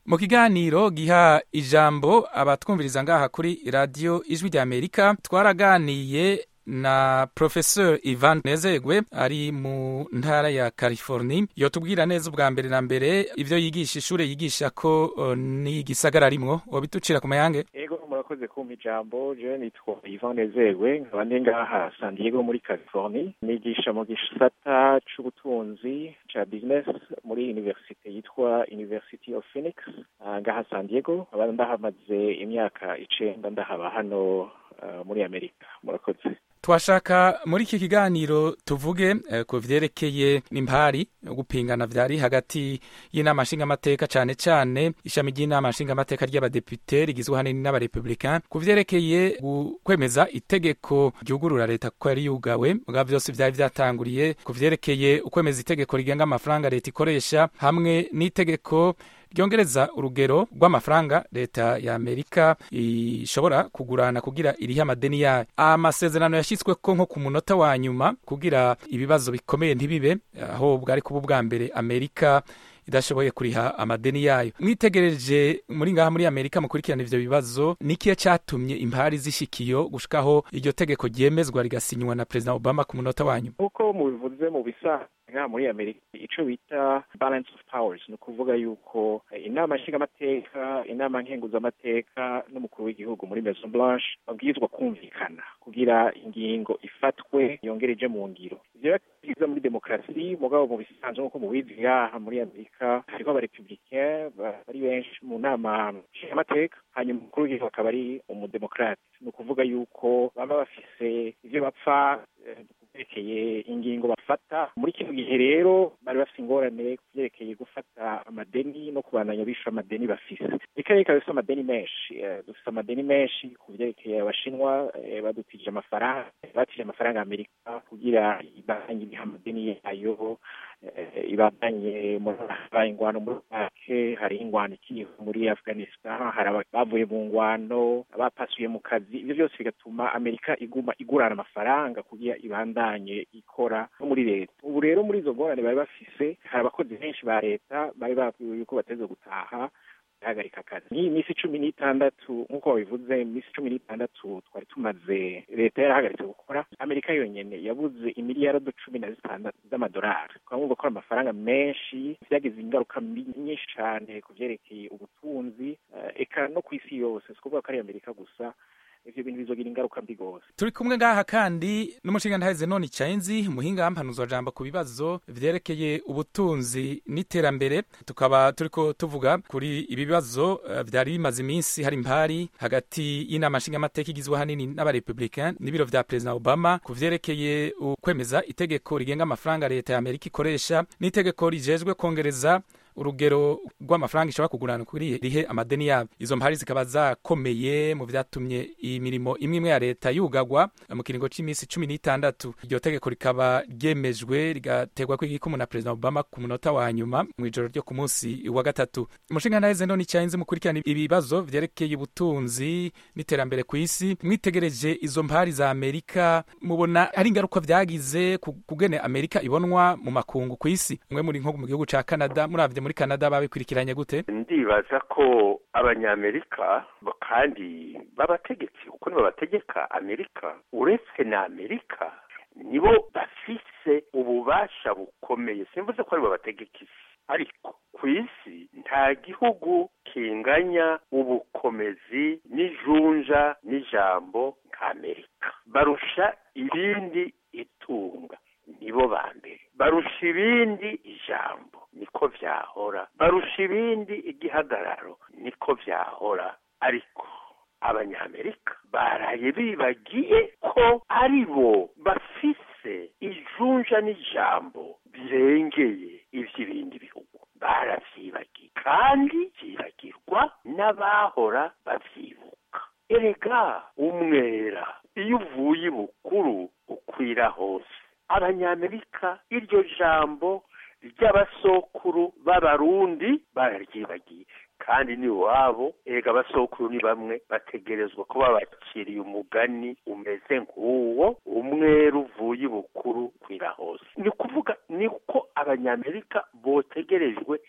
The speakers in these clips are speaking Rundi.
mu kiganiro giha ijambo abatwumviriza ngaha kuri radiyo ijwi rya amerika twaraganiye na professeur Ivan Nezegwe ari mu ntara ya California yotubwira neza ubwa mbere na mbere ivyo yigisha ishure yigisha ko uh, ni gisagara rimwo wabitucira ku mayange ego murakoze kumpa ijambo je nitwa Ivan Nezegwe nkaba ndi ngaha San Diego muri California nigisha mu gisata c'ubutunzi ca business muri universite yitwa University of Phoenix uh, ngaha San Diego nkaba ndahamaze imyaka icenda ndahaba hano uh, muri Amerika murakoze twashaka muri iki kiganiro tuvuge eh, ku vyerekeye n'impari gupingana vyari hagati y'inama nshingamateka cane cane ishami ry'inama nshingamateka ry'abadepute rigizwe hanini n'abarepublicain ku vyerekeye kwemeza itegeko ryugurura leta kuko yari yugawe bwa vyose vyari vyatanguriye ku vyerekeye ukwemeza itegeko rigenga amafaranga leta ikoresha hamwe n'itegeko ryongereza urugero rw'amafaranga leta ya amerika ishobora kugurana kugira irihe amadeni yayo amasezerano yashyizweko nko ku munota wa nyuma kugira ibibazo bikomeye ntibibe aho bwari kuba ubwa mbere amerika idashoboye kuriha amadeni yayo mwitegereje muri ngaha muri amerika mukurikirana ivyo bibazo nikiye catumye impari zishikiyo gushikaho iryo tegeko ryemezwa rigasinywa na perezida obama ku munota wa nyuma nk'uko mubivuze mu bisa ngaha muri amerika ico bita balance of powers ni ukuvuga yuko inama nshingamateka inama nkenguzamateka n'umukuru w'igihugu muri maison blanche babwirizwa kumvikana kugira ingingo ifatwe yongereje mu ngiro ivyo byiza muri demokarasi mugabo mu bisanzwe nk'uko mubizi ngaha muri amerika hariho abarepublicain bari benshi mu nama nshingamateka hanyuma umukuru w'igihugu akaba ari umudemokrate ni ukuvuga yuko baba bafise ivyo bapfa vyerekeye ingingo bafata muri kino gihe rero bari bafite ingorane kuvyerekeye gufata amadeni no kubandanya bisha amadeni bafise reka reka dufise amadeni menshi dufise amadeni menshi ku vyerekeye abashinwa badutije amafaranga batije amafaranga amerika kugira ibandanye iriha amadeni yayo ibandanye habaye ingwano muri irake hariho ingwano ikiriho muri afghanistan hari bavuye mu ngwano abapasuye mu kazi ivyo vyose bigatuma amerika iguma igurana amafaranga kugira ibandanye ikora no muri leta ubu rero muri izo ngorane bari bafise hari abakozi benshi ba leta bari babwiwe yuko bateze gutaha ihagarika akazi ni iminsi cumi n'itandatu nk'uko babivuze iminsi cumi n'itandatu twari tumaze leta yarahagaritse gukora amerika yonyene yabuze imiliyarado cumi na zitandatu z'amadolari twavuga ko ari amafaranga menshi vyagize ingaruka nyinshi cane ku vyerekeye ubutunzi eka no ku isi yose si kuvuga ko ari amerika gusa ivyo bintu bizogira ingaruka mbi gose turi kumwe ngaha kandi n'umushinga ntahize none icayenzi umuhinga wampanuzwa jambo ku bibazo vyerekeye ubutunzi n'iterambere tukaba turiko tuvuga kuri ibi bibazo uh, vyari bimaze iminsi hari impari hagati y'inama nshingamateka igizwe hanini n'abarepublicain n'ibiro vya perezida obama ku vyerekeye ukwemeza itegeko rigenga amafaranga leta ya amerika ikoresha n'itegeko rijejwe kongereza urugero rw'amafaranga ishobora kugurana kuri rihe amadeni yabo izo mpari zikaba zakomeye mu vyatumye imirimo imwe imwe ya leta yugagwa mu kiringo c'iminsi cumi n'itandatu iryo tegeko rikaba ryemejwe rigategwa kw'igikumu na perezida obama ku munota wa nyuma mw'ijoro ryo ku munsi wa gatatu umushinga ntaheze none icayenzi mukurikirana ibibazo vyerekeye ubutunzi n'iterambere ku isi mwitegereje izo mpari za amerika mubona hari ingaruka vyagize kugene amerika ibonwa mu makungu ku isi mwe muri nko mu gihugu ca canada muravye muri canada babikurikiranye gute ndibaza ko abanyamerika kandi b'abategetsi kuko nibo bategeka amerika uretse na amerika nibo bafise ububasha bukomeye simvuze ko aribo bategeka isi ariko ku isi nta gihugu kinganya ubukomezi n'ijunja n'ijambo nka amerika barusha ibindi itunga nibo ba mbere barusha ibindi ijambo niko vyahora barusha ibindi igihagararo niko vyahora ariko abanyamerika baraye bibagiye ko ari bo bafise ijunja n'ijambo birengeye ivy'ibindi bihugu baravyibagiye kandi vyibagirwa n'abahora bavyibuka erega umwera iyo uvuye ibukuru ukwira hose abanyamerika iryo jambo ry'abasokuru b'abarundi bararyibagiye kandi ni iwabo ega abasokuru ni bamwe bategerezwa kuba bakiriye umugani umeze nk'uwo umwera uvuye ibukuru kwira hose ni kuvuga ni ko abanyamerika botegerejwe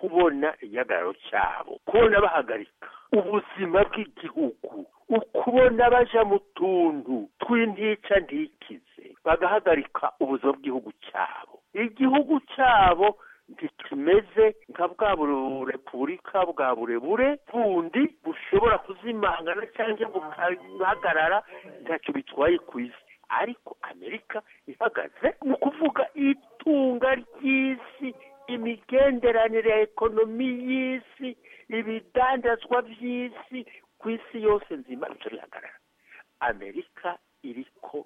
ukubona igihagararo cyabo kubona bahagarika ubuzima bw'igihugu ukubona baja mu tuntu tw'intica ntikize bagahagarika ubuzima bw'igihugu cyabo igihugu cyabo ntikimeze nka bwa repubulika bwa burebure bundi bushobora kuzimangana cyangwa bugahagarara ntacyo bitwaye ku isi ariko amerika ihagaze ni ukuvuga itunga ry'isi imigenderanire ya ekonomi y'isi ibidandazwa by'isi ku isi yose nzima bityo bihagarara amerika iriko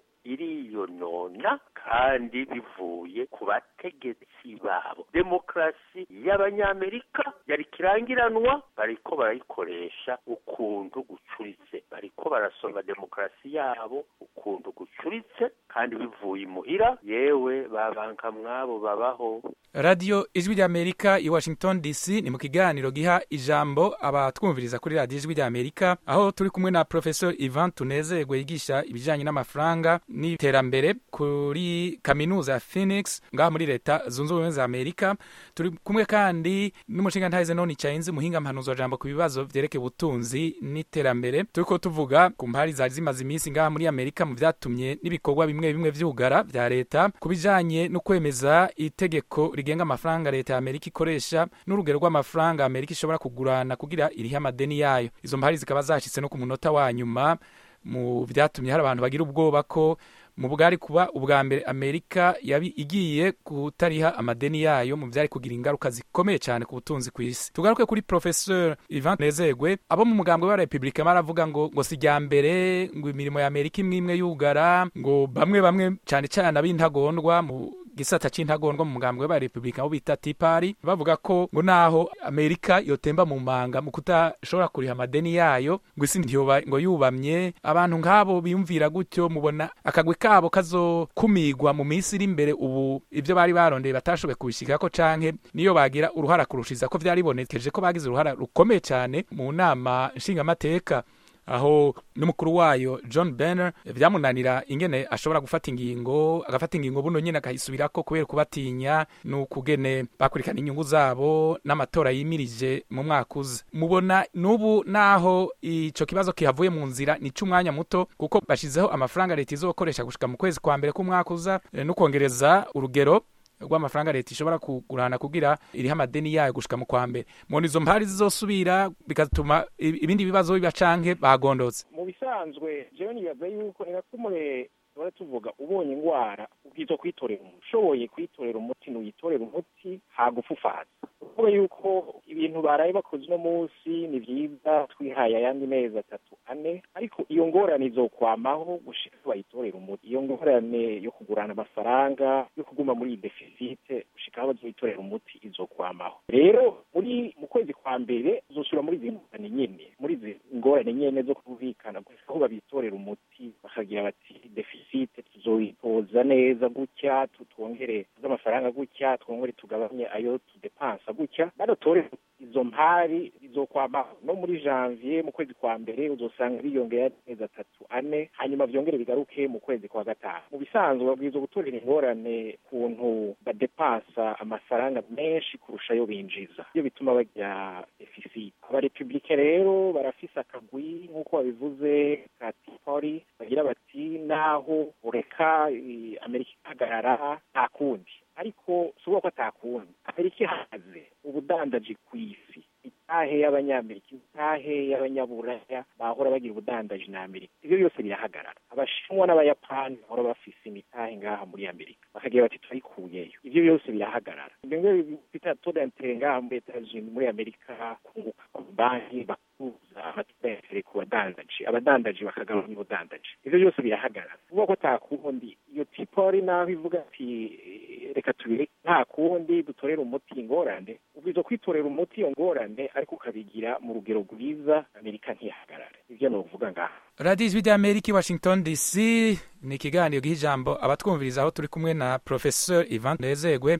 iriyonona kandi bivuye ku bategetsi babo demokarasi y'abanyamerika yari kirangiranwa bariko barayikoresha ukuntu gucuritse bariko barasonga demokarasi yabo ukuntu gucuritse kandi bivuye imuhira yewe babanka mwabo babaho radiyo ijwi ry'amerika i washington dc ni mu kiganiro giha ijambo abatwumviriza kuri radiyo ijwi ry'amerika aho turi kumwe na professor ivan tunezerwe yigisha ibijyanye n'amafaranga n'iterambere kuri kaminuza ya phoenix ngaha muri leta zunze ubumwe za amerika turi kumwe kandi n'umushinga ntahize none icayinzi muhinga mpanuzo jambo ku bibazo vyerekeye ubutunzi n'iterambere turiko tuvuga ku mpari zari zimaze iminsi ngaha muri amerika mu vyatumye n'ibikorwa bimwe bimwe vy'ugara vya leta ku bijanye no kwemeza itegeko rigenga amafaranga leta ya amerika ikoresha n'urugero rw'amafaranga amerika ishobora kugurana kugira irihe amadeni yayo izo mpari zikaba zashitse no ku munota wa nyuma mu vyatumye hari abantu bagira ubwoba ko mu bwari kuba ubwa mbere amerika yabi igiye kutariha amadeni yayo mu byari kugira ingaruka zikomeye cyane ku butunzi ku isi tugaruke kuri professeur ivan nezegwe abo mu mugambwe wa repubulika baravuga ngo ngo si mbere ngo imirimo ya amerika imwe imwe yugara ngo bamwe bamwe cyane cyane ab'intagondwa mu gisata c'intagondwa mu mugambwe wa repubulika aho bita tipari bavuga ko ngo naho amerika yotemba mu manga mu kutashobora kuriha amadeni yayo ngo isi ntiyoba ngo yubamye abantu nk'abo biyumvira gutyo mubona akagwi kabo kazokumigwa mu minsi iri imbere ubu ibyo bari barondeye batashoboye kubishikako canke niyo bagira uruhara kurushiza ko vyari bibonekeje ko bagize uruhara rukomeye cyane mu nama nshingamateka aho n'umukuru wayo john banner byamunanira ingene ashobora gufata ingingo agafata ingingo buno nyine akayisubirako kubera kubatinya n'ukugene bakurikirana inyungu zabo n'amatora yimirije mu mwaka uza mubona n'ubu naho ico kibazo kihavuye mu nzira ni c'umwanya muto kuko bashizeho amafaranga leta izokoresha gushika mu kwezi kwa mbere k'umwaka uza no kongereza urugero rw'amafaranga leta ishobora kugurana kugira iriho amadeni yayo gushika mu kwa mbere mubona izo mpari zizosubira bigatuma ibindi bibazo biba canke bagondotse mu bisanzwe jewe nibaza yuko ni nakumure tuba tuvuga ubonye ingwara ubwiza kwitorera umuti ushoboye kwitorera umuti ntuyitorera umuti hagufufaza kuvuga yuko ibintu baraye bakoze uno munsi ni vyiza twihaye ayandi mezi atatu ane ariko iyo ngorane izokwamaho gushika bayitorera umuti iyo ngorane yo kugurana amafaranga yo kuguma muri iyi defisite gushika aho bazoyitorera umuti izokwamaho rero muri mu kwezi kwa mbere uzosubira muri izi ngorane nyene muri izi ngorane nyene zo kumvikana gushika aho babitorera umuti bakagira bati defisite tuzoyitoza neza gutya twongere z'amafaranga gutya twongere tugabanye ayo tudepansa gutya badatore izo mpari izokwamaho no muri janvier mu kwezi kwa mbere uzosanga biyongera amezi atatu ane hanyuma vyongere bigaruke mu kwezi kwa gatanu mu bisanzwe babwirizwa gutorera ingorane kuntu badepansa amafaranga menshi kurusha ayo binjiza iyo bituma bagira defisite abarepublike rero barafise akagwi nk'uko babivuze ka tipori bagira bati naho ureka amerika ihagarara nta kundi ariko si ko atakundi amerika ihagaze ubudandaji ku isi itahe y'abanyamerika itahe y'abanyaburaya bahora bagira ubudandaji na amerika ibyo byose birahagarara abashinwa n'abayapani bahora bafise imitahe ngaha muri amerika bakagira bati turayikuyeyo ibyo byose birahagarara ibyo ngibyo bita todantere ngaha muri etajini muri amerika kunguka banki bakuza amatodantere ku badandaji abadandaji bakagabanya ubudandaji ibyo byose birahagarara kuvuga ko atakundi iyo tipori naho ivuga ati reka tubireke nta kundi dutorera umuti ingorane ubwiza kwitorera umuti iyo ngorane ariko ukabigira mu rugero rwiza amerika ntihagarare ibyo novuga ngaha radiyo ijwi ry'amerika i washington dc ni ikiganiro giha ijambo abatwumviriza aho turi kumwe na professeur ivan nezegwe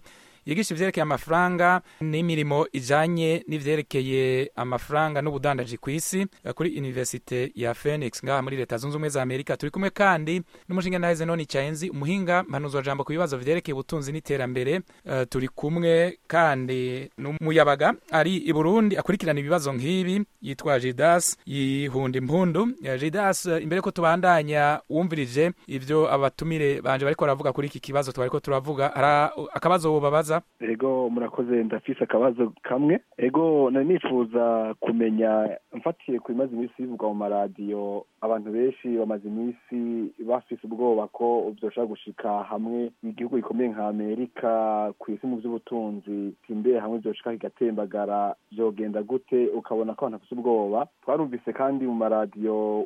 yigisha ivyerekeye amafaranga n'imirimo ijanye n'ivyerekeye amafaranga n'ubudandaji ku isi eh, kuri universite ya Phoenix ngaha muri leta zunze ubumwe za Amerika turi kumwe kandi n'umushinga ntahe Zenoni Chaenzi umuhinga mpanuzwa jambo ku bibazo vyerekeye ubutunzi n'iterambere Eh, turi kumwe kandi n'umuyabaga ari i Burundi akurikirana ibibazo nk'ibi yitwa Jidas yihunda impundu Eh, Jidas eh, imbere ko tubandanya wumvirije ivyo abatumire banje bariko baravuga kuri iki kibazo twariko turavuga hari akabazo wobabaza ego murakoze ndafise akabazo kamwe ego nari nifuza kumenya mfatiye ku bimaze iminsi bivugwa mu maradiyo abantu benshi bamaze iminsi bafise ubwoba ko vyoshobora gushika hamwe igihugu gikomeye nka amerika ku isi mu vy'ubutunzi imbere hamwe vyoshika kigatembagara vyogenda gute ukabona ko abantu bafise ubwoba twarumvise kandi mu maradiyo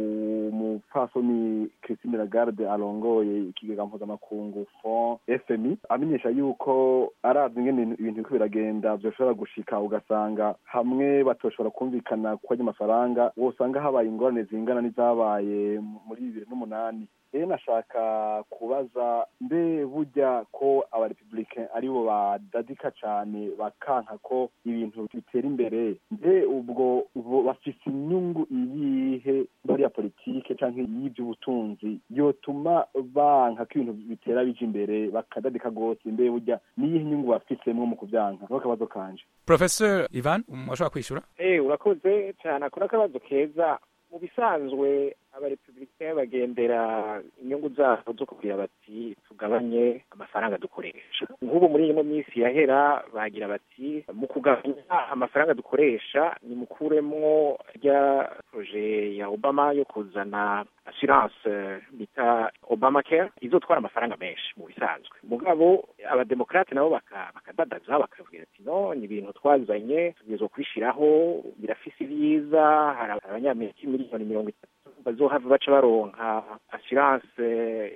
umupfasoni christine lagarde arongoye ikigega mpuzamakungu fond fmi amenyesha yuko aravye ingene ibintu ibintu biriko biragenda vyoshobora gushika ugasanga hamwe batoshobora kumvikana ku amafaranga wosanga habaye ingorane zingana n'izabaye muri bibiri n'umunani rero nashaka kubaza mbe burya ko abarepublicain aribo badadika cane bakanka ko ibintu bitera imbere mbe ubwo bo bafise inyungu iyihe muri ya politike canke y'ivy'ubutunzi yotuma banka ko ibintu bitera bija imbere bakadadika gose mbe burya niyihe nyungu bafisemwo mu kuvyanka niko kabazo kanje Professor Ivan mwashobora kwishura Eh urakoze cyane akora akabazo keza mu bisanzwe abarepublicain bagendera inyungu zabo zo kugira bati tugabanye amafaranga dukoresha nk'ubu muri ino minsi yahera bagira bati mu kugabanya amafaranga dukoresha nimukuremwo rya proje ya obama yo kuzana assurance bita obama care izotwara amafaranga menshi mu bisanzwe mugabo abademokrate nabo baka- bakadadaza bakavugira ati no ni ibintu twazanye tugezwa kubishiraho birafise ibyiza hari abanyamerika miliyoni mirongo itatu bazohava baca baronka assurance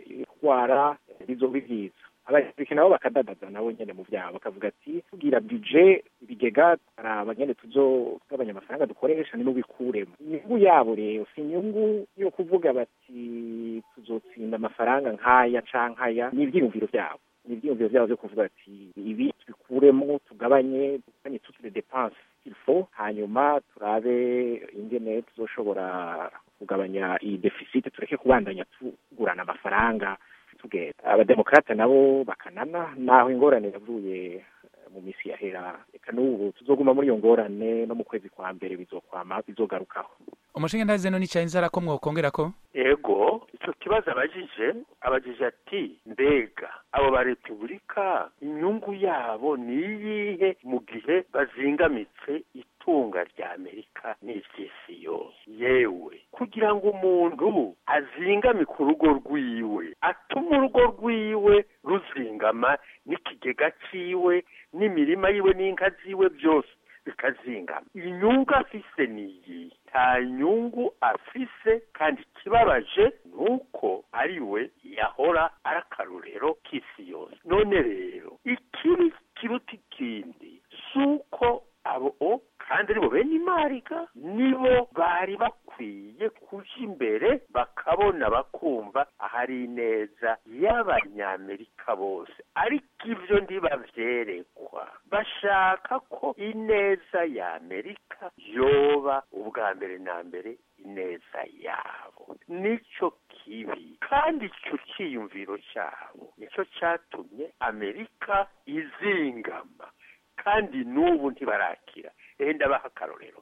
itwara bizoba byiza abarepublika nabo bakadadaza nabo nyene mu vyabo bakavuga ati tugira budget ibigega araba nyene tuzogabanya amafaranga dukoresha ni mubikuremo inyungu yabo rero si inyungu yo kuvuga bati tuzotsinda amafaranga nk'aya canke aya ni ivyiyumviro vyabo ni ivyiyumviro vyabo vyo kuvuga ati ibi tubikuremo tugabanye tugabanye toutes les dépenses qu'il faut hanyuma turabe ingene tuzoshobora kugabanya iyi deficit tureke kubandanya tugurana amafaranga tugenda abademokrate nabo bakanana naho ingorane yavuye eh, mu misi yahera reka n'ubu tuzoguma muri iyo ngorane no mu kwezi kwa mbere bizokwama bizogarukaho umushinga ntahe Zenoni Chaenzi arako mwokongera ko ego icyo kibazo abajije abajije ati mbega abo ba repubulika inyungu yabo ni iyihe mu gihe bazingamitse itunga rya amerika n'iry'isi yose yewe kugira ngo umuntu azingamike urugo rwiwe atuma urugo rwiwe ruzingama n'ikigega ciwe n'imirima yiwe n'inka ziwe byose bikazingama inyungu afise niyi nta nyungu afise kandi ikibabaje ni uko ari we yahora ari akarorero k'isi yose none rero ikibi kiruta ikindi si uko abo kandi aribo bene imariga nibo bari bakwiye kuja imbere bakabona bakumva ahari ineza y'abanyamerika bose ariko ivyo ntibavyerekwa bashaka ko ineza ya amerika yoba ubwa mbere na mbere ineza yabo nico kibi kandi ico ciyumviro cyabo nico catumye amerika izingama kandi n'ubu ntibarakira ehe ndabaha akarorero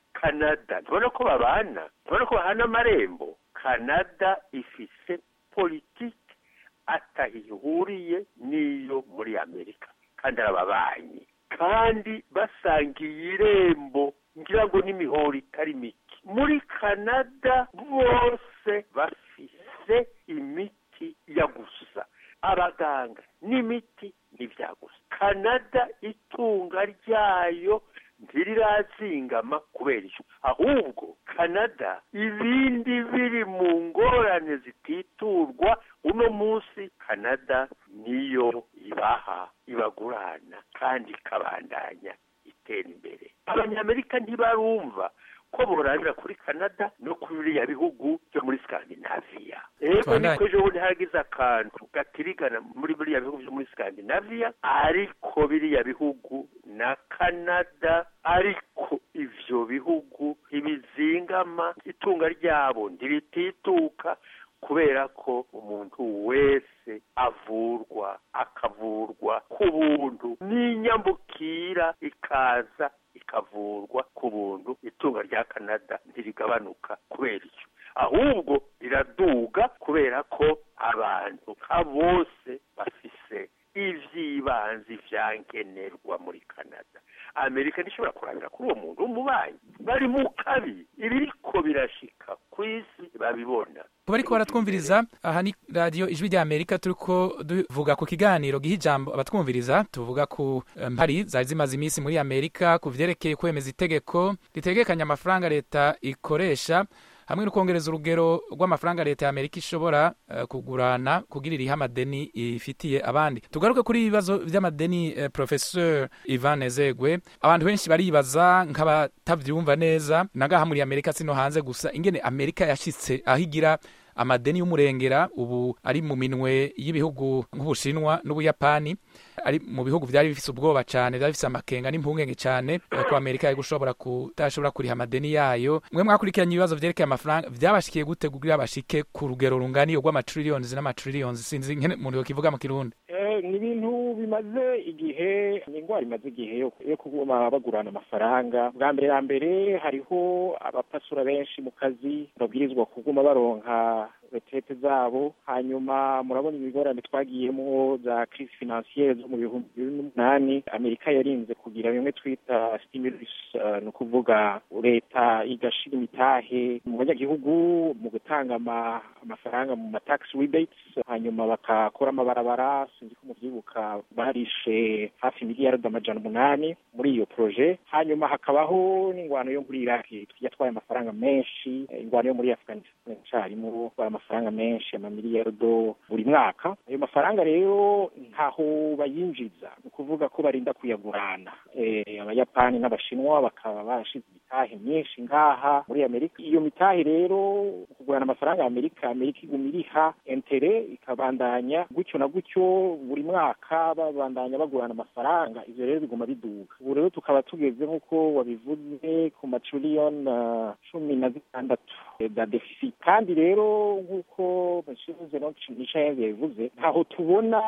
kanada ntibona ko babana ntibona ko bahana amarembo kanada ifise politiki atahihuriye n'iyo muri amerika kandi arababanyi kandi basangiye irembo ngira ngo n'imihoro itari mike muri kanada bose bafise imiti ya gusa abaganga n'imiti n'ibya gusa kanada itunga ryayo ntirirazingama kubera icyo ahubwo kanada ibindi biri mu ngorane zititurwa uno munsi kanada niyo ibaha ibagurana kandi ikabandanya itera imbere abanyamerika ntibarumva ko borabira kuri canada no kuri biriya bihugu byo muri scandinavia ego Tubandanye. niko ejo bundi hagize akantu gatirigana muri biriya bihugu byo muri scandinavia ariko biriya bihugu na canada ariko ivyo bihugu ntibizingama itunga ryabo ntiritituka kubera ko umuntu wese avurwa akavurwa ku buntu n'inyambukira ikaza ikavurwa ku buntu itunga rya canada ntirigabanuka kubera icyo ahubwo riraduga kubera ko abantu nka bose bafise ivy'ibanzi vyankenerwa muri canada amerika ntishobora kurabira kuri uwo muntu w'umubanyi bari mu kabi ibiriko birashika ku isi babibona kuba ariko baratwumviriza aha ni radiyo ijwi rya amerika turiko duvuga ku kiganiro giha ijambo abatwumviriza tuvuga ku eh, mpari zari zimaze iminsi muri amerika ku vyerekeye kwemeza itegeko ritegekanya amafaranga leta ikoresha hamwe no kongereza urugero rw'amafaranga leta ya amerika ishobora eh, kugurana kugira irihe amadeni ifitiye abandi tugaruke kuri ibibazo vy'amadeni eh, professeur ivan ezegwe abantu benshi baribaza nk'abatavyumva neza nagaha muri amerika sino hanze gusa ingene amerika yashitse aho igira amadeni y'umurengera ubu ari mu minwe y'ibihugu nk'ubushinwa n'ubuyapani ari mu bihugu vyari bifise ubwoba cane vyari bifise amakenga n'impungenge cane eh, ko amerika yari gushobora kutashobora kuriha amadeni yayo mwe mwakurikiranye ibibazo vyerekeye amafaranga vyabashikiye gute kugira bashike ku rugero rungana iyo rw'amatrillions n'amatrillions sinzi nkene umuntu yokivuga mu kirundi Eh, ni ibintu bimaze igihe ni indwara imaze igihe yo yo kuguma bagurana amafaranga bwa mbere ya mbere hariho abapasura benshi mu kazi babwirizwa kuguma baronka retete zabo hanyuma murabona imigorane twagiyemo za crise financiere zo mu bihumbi bibiri n'umunani amerika yarinze kugira bimwe twita stimulus eh, ni ukuvuga leta igashira imitahe mu banyagihugu mu gutanga ama- amafaranga mu ma tax rebates hanyuma bakakora amabarabara sinzi ko muvyibuka barishe hafi miliyaridi amajana umunani muri iyo proje hanyuma hakabaho n'ingwano yo muri iraki yatwaye amafaranga menshi eh, ingwano yo muri afghanistan icarimo amafaranga menshi amamiliyardo buri mwaka ayo mafaranga rero ntaho bayinjiza ni ukuvuga ko barinda kuyagurana Eh, abayapani n'abashinwa bakaba bashize imitahe myinshi ngaha muri amerika iyo mitahe rero kugurana amafaranga ya amerika amerika iguma iriha entere ikabandanya gutyo na gutyo buri mwaka babandanya bagurana amafaranga ivyo rero biguma biduga ubu rero tukaba tugeze nk'uko wabivuze ku matriliyoni uh, cumi na zitandatu eh, za deficit kandi rero nk'uko monsieur Michel yabivuze ntaho tubona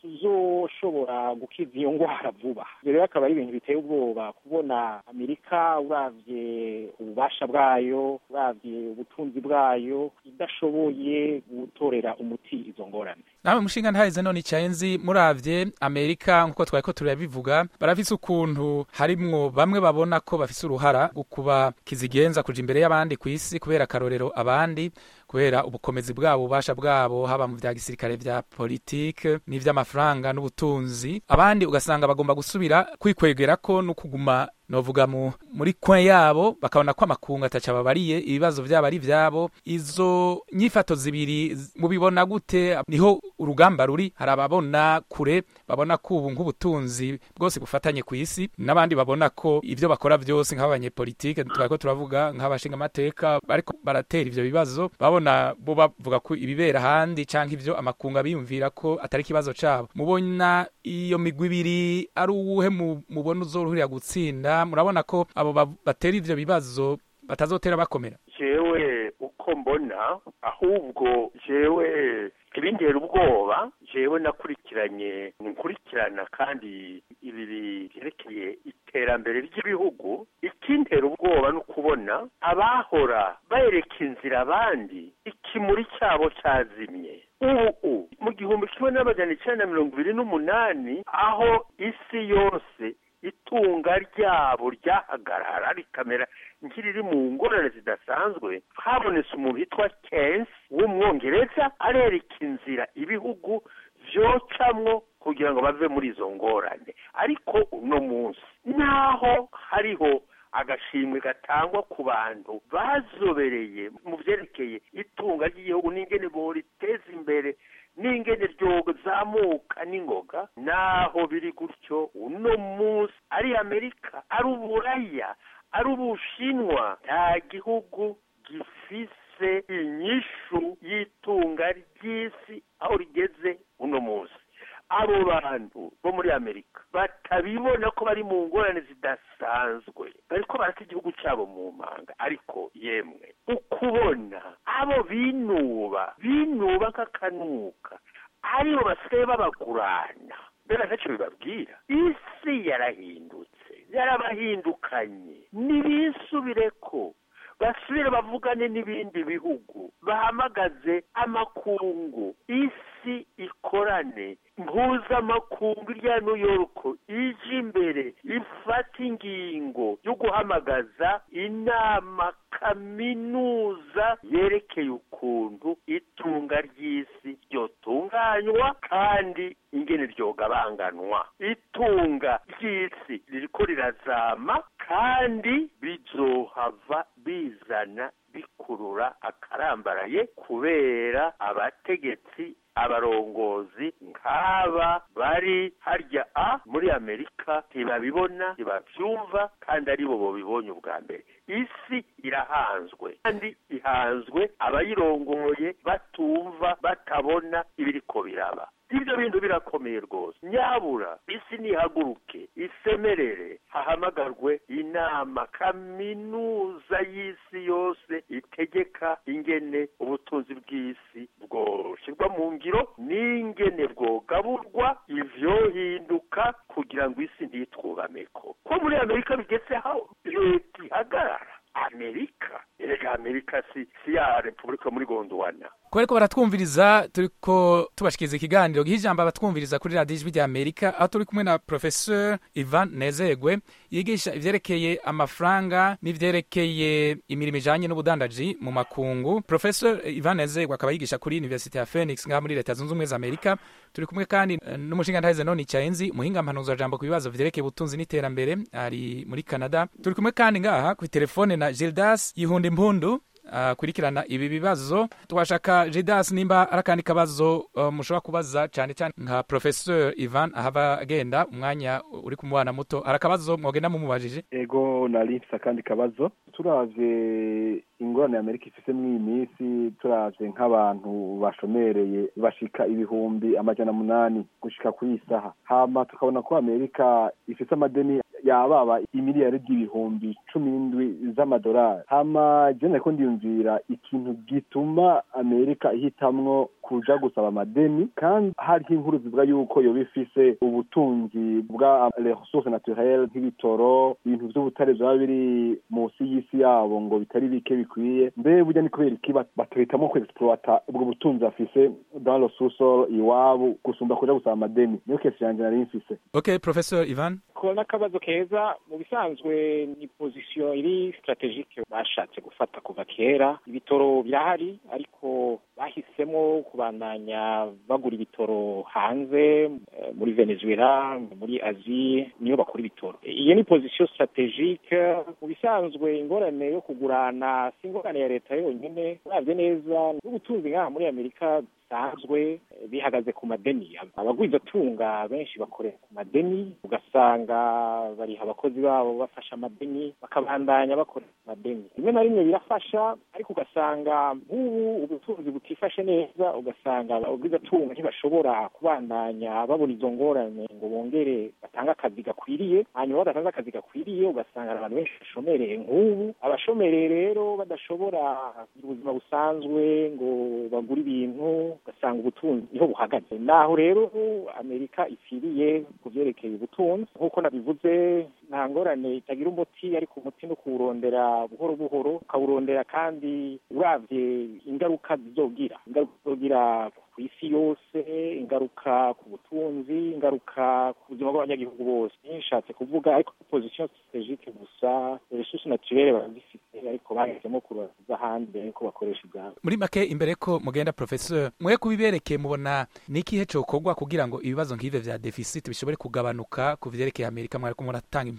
tuzoshobora gukiza iyo ngwara vuba ivyo rero akaba ari ibintu biteye ubwoba kubona amerika uravye ububasha bwayo uravye ubutunzi bwayo idashoboye gutorera umuti izo ngorane nawe mushinga ntaheze none icayenzi muravye amerika nkuko twari ko turabivuga barafise ukuntu harimwo bamwe babona ko bafise uruhara gukuba kizigenza kuja imbere y'abandi ku isi kubera akarorero abandi kubera ubukomezi bwabo ububasha bwabo haba mu vya gisirikare vya politike n'ivy'amafaranga n'ubutunzi abandi ugasanga bagomba gusubira kwikwegerako no kuguma novuga mu muri kwe yabo bakabona ko amakungu ataca babariye ibibazo vyabo ari vyabo izo nyifato zibiri z- mubibona gute niho urugamba ruri hari ababona kure babona ko ubu nk'ubutunzi bwose bufatanye ku isi n'abandi babona ko ivyo bakora vyose nk'abanyepolitike twariko turavuga nk'abashinga amateka bariko baratera ivyo bibazo babona bo bavuga ko ibibera ahandi canke ivyo amakungu abiyumvira ko atari ikibazo cabo mubona iyo migwi ibiri ari uwuhe mu- mubona uzoruhurira gutsinda murabona ko abo ba- batera ivyo bibazo batazotera bakomera jewe uko mbona ahubwo jewe ibintera ubwoba jewe nakurikiranye nkurikirana kandi ibi byerekeye iterambere ry'ibihugu ikintera ubwoba ni ukubona abahora bereka inzira abandi ikimuri cyabo cyazimye ubu mu gihumbi kimwe n'amajana icyenda na mirongo ibiri n'umunani aho isi yose itunga ryabo ryahagarara rikamera nk'iriri mu ngorane zidasanzwe habonetse umuntu witwa kensi w'umwongereza arereka inzira ibihugu vyocamwo kugira ngo bave muri izo ngorane ariko uno munsi naho hariho agashimwe gatangwa ku bantu bazobereye mu vyerekeye itunga ry'igihugu n'ingene boriteza imbere n'ingene ryozamuka n'ingoga naho biri gutyo uno munsi ari amerika ari uburaya ari ubushinwa nta gihugu gifise inyishu y'itunga ry'isi aho rigeze uno munsi abo bantu bo muri amerika batabibona ko bari mu ngorane zidasanzwe bariko barata igihugu cyabo mu manga ariko yemwe ukubona abo binuba binuba nk'akanuka aribo basigaye babagurana mbega ntacyo bibabwira isi yarahindutse yarabahindukanye nibisubire ko basubire bavugane n'ibindi bihugu bahamagaze amakungu isi ikorane mpuzamakungu irya new york ije imbere ifata ingingo yo guhamagaza inama kaminuza yerekeye ukuntu itunga ry'isi ryotunganywa kandi ingene ryogabanganwa itunga ry'isi ririko rirazama kandi bizohava bizana bikurura akarambaraye kubera abategetsi abarongozi nk'aba bari harya a muri amerika ntibabibona ntibabyumva kandi aribo babibonye ubwa mbere isi irahanzwe kandi ihanzwe abayirongoye batumva batabona ibiriko biraba ibyo bintu birakomeye rwose nyabura isi nihaguruke isemerere hahamagarwe inama kaminuza y'isi yose itegeka ingene ubutunzi bw'isi bwoshyirwa mu ngiro n'ingene bwogaburwa ivyohinduka kugira ngo isi ntitwubameko ko muri amerika bigeze aho leta ihagarara amerika erega amerika si si ya repubulika muri gondwana kubera ko baratwumviriza turiko tubashikiriza ikiganiro giha ijambo abatwumviriza kuri radiyo ijwi rya amerika aho turi kumwe na professeur ivan nezegwe yigisha ivyerekeye amafaranga n'ivyerekeye imirimo ijanye n'ubudandaji mu makungu professeur ivan nezegwe akaba yigisha kuri universite ya phoenix ngaha muri leta zunze ubumwe za amerika turi kumwe kandi eh, n'umushingantahe noni cayenzi muhinga mpanuzajambo ku bibazo vyerekeye ubutunzi n'iterambere ari muri canada turi kumwe kandi ngaha ku telefone na gildas yihunda impundu akurikirana ibi bibazo twashaka jidas nimba ari akandi kabazo uh, mushobora kubaza cyane cyane nka professeur ivan ahava agenda umwanya uri ku mwana muto hari akabazo mwogenda mumubajije ego nari mfise akandi kabazo turavye ingorane amerika ifise mw'iyi minsi turavye nk'abantu bashomereye bashika ibihumbi amajana munani gushika kuri iyi saha hama tukabona ko amerika ifise amadeni yababa imiliyari y'ibihumbi cumi n'indwi z'amadolari hama je nariko ndiyumvira ikintu gituma amerika ihitamwo kuja gusaba amadeni kandi hariho inkuru zivuga yuko yoba ifise ubutunzi bwa resource naturelle nk'ibitoro ibintu vy'ubutare vyaba biri munsi y'isi yabo ngo bitari bike bikwiye mbe burya ni kubera iki batohitamwo kuexploita ubwo butunzi afise dans le sous-sol iwabo gusumba kuja gusaba amadeni niyo kesi yanje nari mfise okay professeur ivan ko n'akabazo keza mu bisanzwe ni pozisiyo iri strategike bashatse gufata kuva kera ibitoro birahari ariko bahisemo kubandanya bagura ibitoro hanze muri venezuela muri azi niyo bakora ibitoro iyo ni pozisiyo strategike mu bisanzwe ingorane yo kugurana si ingorane ya leta yonyine uravye neza n'ubutunzi nk'aha muri amerika bisanzwe bihagaze ku madeni abagwizatunga benshi bakorera ku madeni ugasanga bariha abakozi babo bafasha amadeni bakabandanya bakorera ku madeni rimwe na rimwe birafasha ariko ugasanga nk'ubu ubutunzi butifashe neza ugasanga abagwizatunga ntibashobora kubandanya babona izo ngorane ngo bongere batange akazi gakwiriye hanyuma badatanze akazi gakwiriye ugasanga abantu benshi bashomereye nk'ubu abashomereye rero badashobora kugira ubuzima busanzwe ngo bagure ibintu ugasanga ubutunzi niho buhagaze naho rero amerika ipfiriye ku byerekeye ubutunzi nk'uko nabivuze nta ngorane itagira umuti ariko umuti no kuwurondera buhoro buhoro ukawurondera kandi uravye ingaruka zizogira ingaruka zizogira ku isi yose ingaruka ku butunzi ingaruka ku buzima bw'abanyagihugu bose nshatse kuvuga ariko position strategique gusa resources naturelles barazifite ariko bahisemo kubaza ahandi ariko bakoresha ibyabo muri make imbere ko mugenda professeur mwe kubiberekeye mubona ni ikihe cokorwa kugira ngo ibibazo nk'ivyo vya deficit bishobore kugabanuka ku vyerekeye amerika mwariko muratanga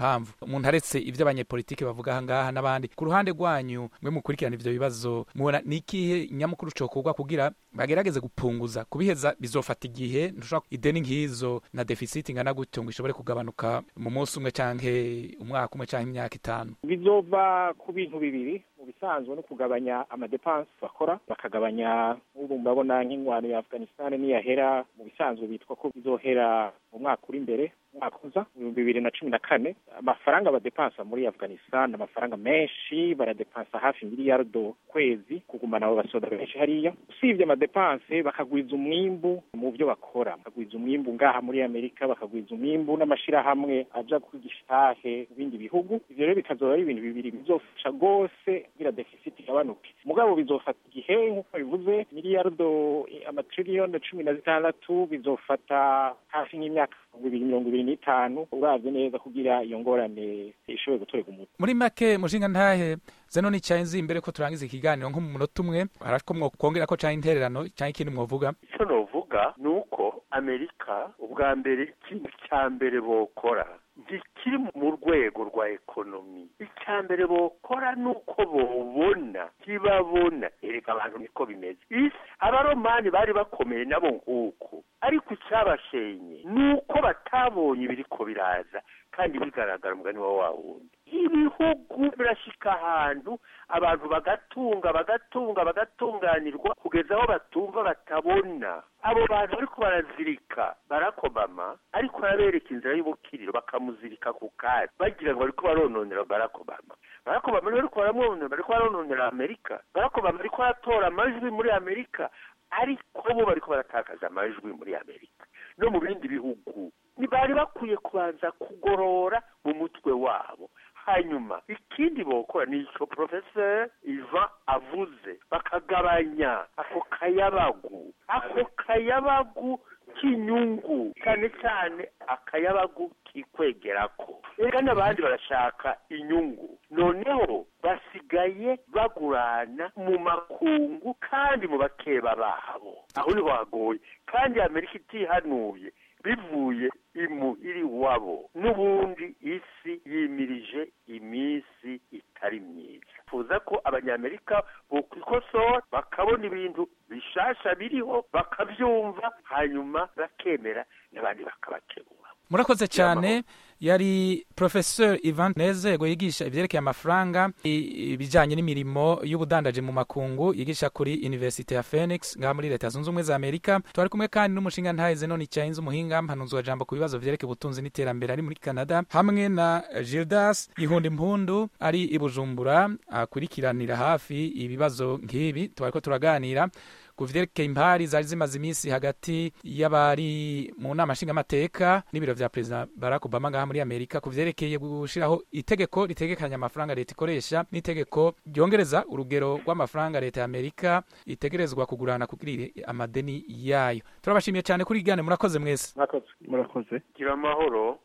impamvu umuntu aretse ivyo abanyepolitike bavuga aha ngaha n'abandi ku ruhande rwanyu mwe mukurikirana ivyo bibazo mubona ni ikihe nyamukuru cokorwa kugira bagerageze gupunguza kubiheza bizofata igihe ntushobora ideni nk'izo na deficit ingana gutyo ngo ishobore kugabanuka mu munsi umwe canke umwaka umwe canke imyaka itanu bizova ku bintu bibiri mu bisanzwe no kugabanya amadepanse bakora bakagabanya ubu murabona nk'ingwano ya afghanistan niyahera mu bisanzwe bitwa ko bizohera mu mwaka uri imbere umwaka uza ibihumbi bibiri na cumi na kane amafaranga badepansa muri afghanistan amafaranga menshi baradepansa hafi miliyardo kwezi kugumana abo basoda benshi hariya usibye amadepanse bakagwiza umwimbu mu byo bakora bakagwiza umwimbu ngaha muri amerika bakagwiza umwimbu n'amashirahamwe aja kwigisha itahe mu bindi bihugu ivyo rero bikazoba ari ibintu bibiri bizofasha rwose kugira deficit igabanuke mugabo bizofata igihe nk'uko bivuze miliyardo amatiriyoni cumi na zitandatu bizofata hafi nk'imyaka bibiri mirongo ibiri n'itanu uravye neza kugira iyo ngorane ishobore gutorerwa umuti muri make mushinga ntahe zeno ni cyanzi imbere ko turangiza ikiganiro nko mu munota umwe harako mwokongera ko canke intererano canke ikindi mwovuga icyo novuga ni uko amerika ubwa mbere ikintu cya mbere bokora ntikiri mu rwego rwa ekonomi icya mbere bokora ni uko bobona ntibabona erega abantu niko bimeze isi abaromani bari bakomeye nabo nk'uko ariko icyabashenye ni uko batabonye ibiriko biraza kandi bigaragara umugani wa wa wundi ibihugu birashika ahantu abantu bagatunga bagatunga bagatunganirwa kugeza aho batumva batabona abo bantu bariko barazirika barakobama ariko arabereka inzira y'ubukiriro bakamuzirika ku kari bagira ngo bariko barononera barakobama barakobama niwe bariko baramwononera bariko barononera amerika barakobama ariko aratora amajwi muri amerika ariko bo bariko baratakaza amajwi muri amerika no mu bindi bihugu ntibari bakwiye kubanza kugorora mu mutwe wabo hanyuma ikindi bokora ni icyo porofeseri iva avuze bakagabanya ako kayabagu ako kayabagu k'inyungu cyane cyane akayabagu kikwegerako reka n'abandi barashaka inyungu noneho basigaye bagurana mu makungu kandi mu bakeba babo aho niho hagoye kandi amerika itihanuye bivuye imu iri wabo n'ubundi isi yimirije iminsi itari myiza tuza ko abanyamerika bokwikosora bakabona ibintu bishasha biriho bakabyumva hanyuma bakemera n'abandi bakabakebura murakoze cyane yari professeur Ivan Nezego yigisha ivyerekeye amafaranga ibijanye n'imirimo y'ubudandaje mu makungu yigisha kuri University ya Phoenix ngaha muri leta zunze ubumwe za Amerika twari kumwe kandi n'umushinga ntahe Zenoni Chainz umuhinga mpanuzwa jambo ku bibazo vyerekeye ubutunzi n'iterambere ari muri Canada hamwe na Gildas Gihunda Impundu ari i Bujumbura akurikiranira hafi ibibazo nk'ibi twariko turaganira ku vyerekeye impari zari zimaze iminsi hagati y'abari mu nama nshingamateka n'ibiro vya perezida Barack Obama ngaha muri Amerika ku vyerekeye gushiraho itegeko ritegekanya amafaranga leta ikoresha n'itegeko ryongereza urugero rw'amafaranga leta ya Amerika itegerezwa kugurana kugira amadeni yayo turabashimiye cyane kuri gane murakoze mwese murakoze murakoze gira amahoro